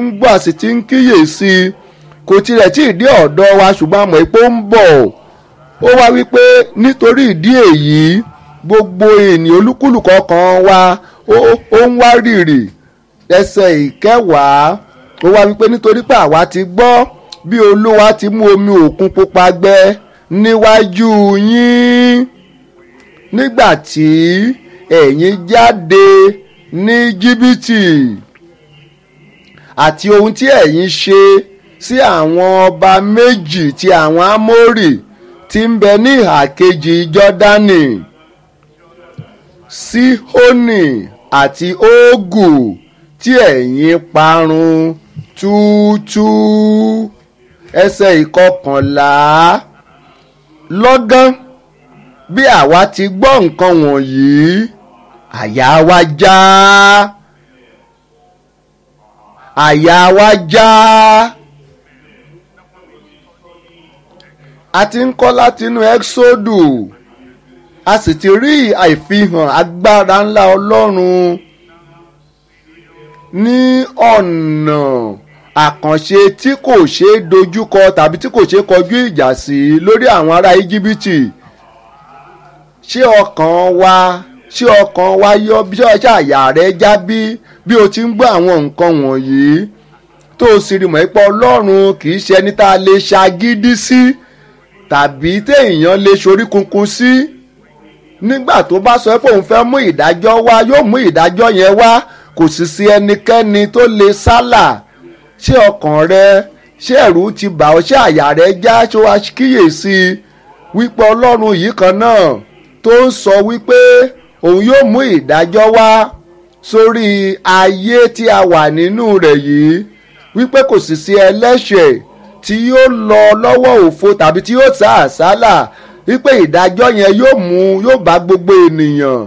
ń gbọ́ a sì ti ń kíyèsí kò tilẹ̀ tí ì dé ọ̀dọ̀ wa ṣùgbọ́n àmọ́ ipò ń bọ̀ ó wá wípé nítorí ìdí èyí gbogbo ènìyàn olúkúlùkọ kan wa ó ń wá rìrì ẹsẹ̀ ìkẹwàá ó wá wípé nítorí pé àwa ti gbọ́ bí olúwa ti mú omi òkun pupa gbẹ níwájú yín nígbà tí ẹ̀yin jáde ní jìbìtì àti ohun tí ẹ̀yin ṣe sí àwọn ọba méjì ti àwọn amórì tí ń bẹ ní ìhà kejì jọ́dánì síhónì àti ógù tí ẹ̀yin parun túútú ẹsẹ̀ ìkọkànlá lọ́gán bí àwa ti gbọ́ nǹkan wọ̀nyí àyà wa já àyà wa já a ti ń kọ́ látinú ẹ́xódù a sì ti rí àìfihàn agbára ńlá ọlọ́run ní ọ̀nà àkànṣe tí kò ṣeé dojúkọ tàbí tí kò ṣeé kọjú ìjà sí lórí àwọn ará íjíbítì ṣé ọkàn wa ṣé ọkàn wa yọ bí ọṣẹ àyà rẹ já bí bí o ti ń gbọ́ àwọn nǹkan wọ̀nyí tó o sì rí mọ̀ pé ọlọ́run kì í ṣe ẹni tá a lè ṣagídí sí tàbí téèyàn lè ṣorí kunkun sí nígbà tó bá sọ pé òun fẹ́ mú ìdájọ́ wá yóò mú ìdájọ́ yẹn wá kò sì sí ẹnikẹ́ni tó lè sálà ṣé ọkàn rẹ ṣé ẹ̀rù ti bà ọ́ ṣé àyà rẹ já ṣé wàá kíyèsí wípé ọlọ́run yìí kan náà tó ń sọ wípé òun yóò mú ìdájọ́ wá sórí ayé tí a wà nínú rẹ̀ yìí wípé kò sì sí ẹlẹ́ṣẹ̀ tí yóò lọ lọ́wọ́ òfo tàbí tí yóò sá àsálà wípé ìdájọ́ yẹn yóò mú yóò bá gbogbo ènìyàn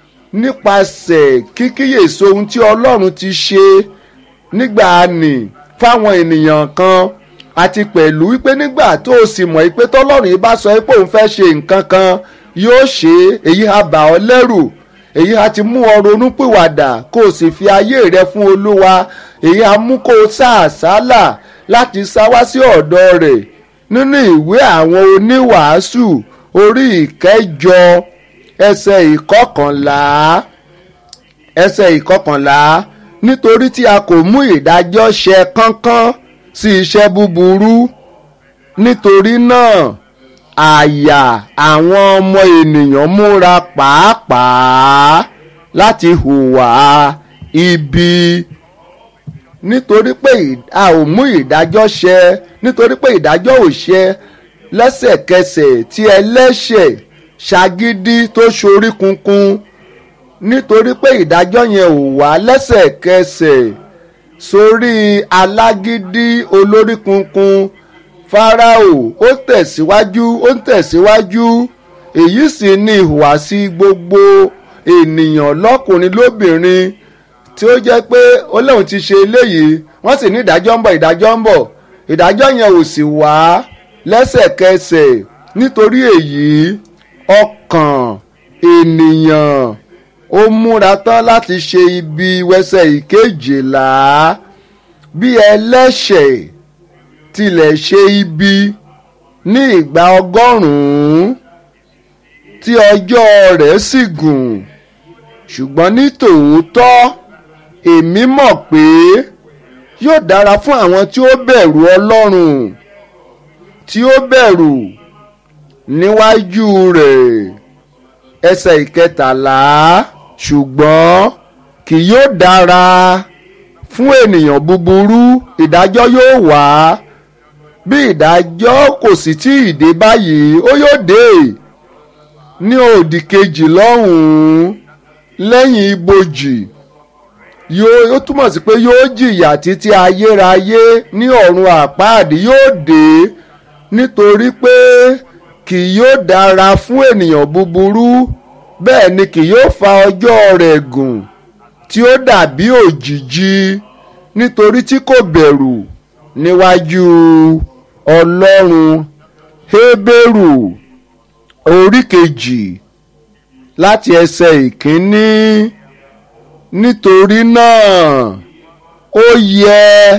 nípasẹ̀ kíkíyèsí ohun tí ọlọ́run ti ṣe nígbà nì fáwọn ènìyàn kan àti pẹ̀lú wípé nígbà tó o sì mọ̀ pé tọ́lọ́run yìí bá sọ pé òun fẹ́ ṣe nǹkan kan yóò ṣe èyí á bà ọ́ lẹ́rù èyí á ti mú ọ ronúpìwàdà kó o sì fi ayé rẹ fún olúwa èyí á mú kó o sá àsálà láti sá wá sí ọ̀dọ̀ rẹ̀ nínú ìwé àwọn oníwàásù orí ìkẹjọ ẹsẹ̀ ìkọkànlá ẹsẹ̀ ìkọkànlá nítorí tí a kò mú ìdájọ́ ṣẹ kánkán sí iṣẹ́ búburú nítorí náà àyà àwọn ọmọ ènìyàn múra pàápàá láti hùwà ibi nítorí pé a ò mú ìdájọ́ ṣẹ nítorí pé ìdájọ́ ò ṣẹ lẹ́sẹ̀kẹsẹ̀ tí ẹlẹ́ṣẹ̀ ṣagídí tó ṣorí kunkun nítorí pé ìdájọ́ yẹn ò wá lẹ́sẹ̀kẹsẹ̀ sórí alágídí olórí kunkun Fáráò ó tẹ̀síwájú ó ń tẹ̀síwájú èyí sì ni ìhùwàsí gbogbo ènìyàn lọ́kùnrin lóbìnrin tí ó jẹ́ pé ó lóun ti ṣe eléyìí wọ́n sì ní ìdájọ́ ń bọ̀ ìdájọ́ ń bọ̀ ìdájọ́ yẹn ò sì wá lẹ́sẹ̀kẹsẹ̀ nítorí èyí ọkàn ènìyàn ó múra tán láti ṣe ibi wẹsẹ̀ ìkejìlá bí ẹlẹ́ṣẹ̀ tilẹ̀ ṣe ibi ní ìgbà ọgọ́rùn-ún tí ọjọ́ rẹ̀ sì gùn ṣùgbọ́n ní tòótọ́ èmi mọ̀ pé yóò dára fún àwọn tí ó bẹ̀rù Ọlọ́run tí ó bẹ̀rù níwájú rẹ̀ ẹsẹ̀ ìkẹtàlá ṣùgbọ́n kì yóò dára fún ènìyàn búburú ìdájọ́ yóò wá bí ìdájọ́ kò sì tí ì dé báyìí ó yóò dé ní òdì kejì lọ́hùn-ún lẹ́yìn ibojì yóò ó túmọ̀ sí pé yóò jìyà títí ayérayé ní ọ̀run àpáàdì yóò dé nítorí pé kì yóò dára fún ènìyàn búburú bẹ́ẹ̀ ni kì yóò fa ọjọ́ rẹ̀ gùn tí ó dàbí òjìji nítorí tí kò bẹ̀rù níwájú ọlọ́run hébérù orí kejì láti ẹsẹ̀ ìkíní nítorí náà ó yẹ